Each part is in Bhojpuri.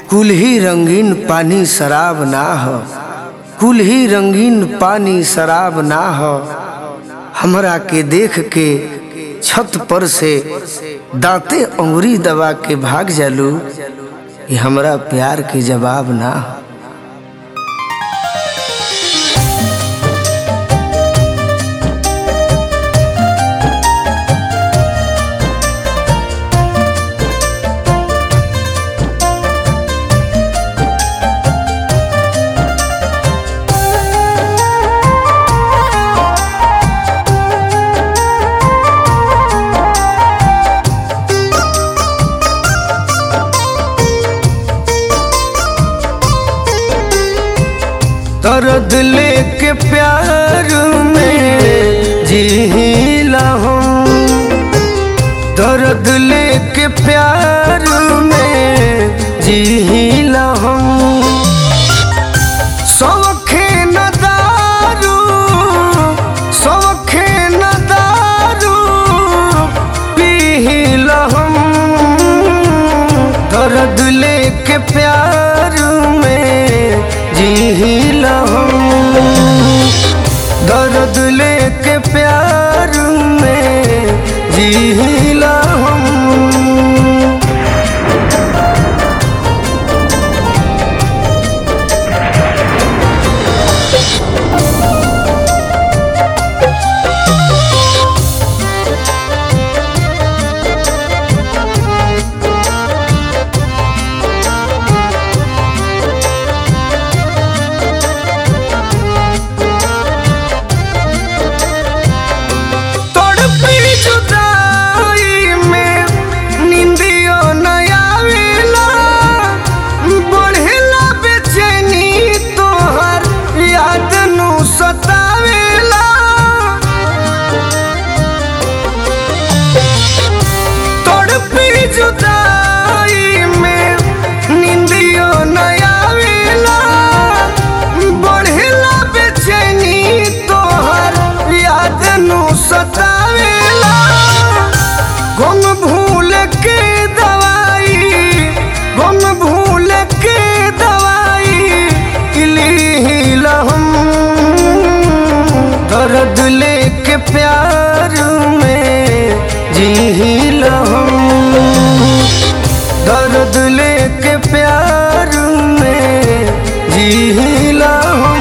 कुल ही रंगीन पानी शराब ना हो कुल ही रंगीन पानी शराब ना हो हमरा के देख के छत पर से दांते अंगुरी दबा के भाग जालू ये हमरा प्यार के जवाब ना हो दर्द लेके प्यार में जीला हूँ दर्द लेके प्यार में जीला हूँ सौखे न दारू सौखे न दारू पीला हूँ दर्द लेके प्यार में जीला हूँ दर्द लेके प्यार में जीला हूँ तड़पी जुदाई में निंदियो न आवेला बढ़ेला बेचैनी तोहर याद नु सतावेला तड़पी जुदाई में निंदियो न आवेला बढ़ेला बेचैनी तोहर याद नु सतावेला गुम भूल के दवाई गुम भूल के दवाई इलीला हम दर्द लेके प्यार में जीला हम दर्द लेके प्यार में जीला हम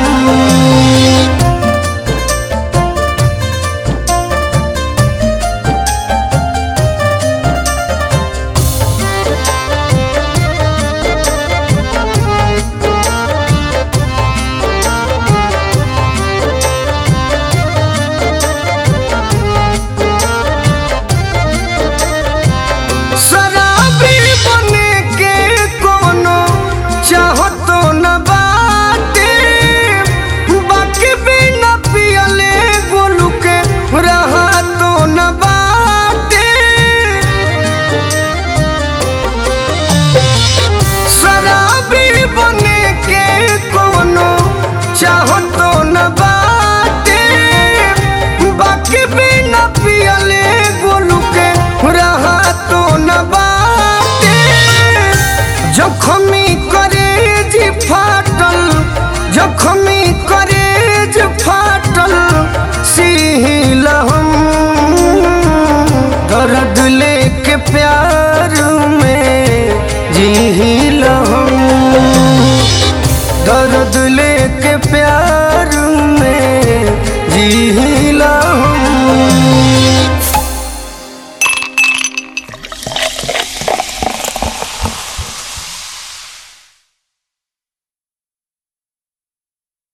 शराबी बने के कोनो चाहतो न बाटे बाकी भी न पियले गोलू के रहा तो न बाटे शराबी बने के कोनो चाहतो न बाटे बाकी भी न पियले गोलू के रहा तो न बाटे जखमी करेज फाटल जखमी करेज फाटल सील हम दर्द लेके प्यार में जील हम दर्द लेके प्यार में जी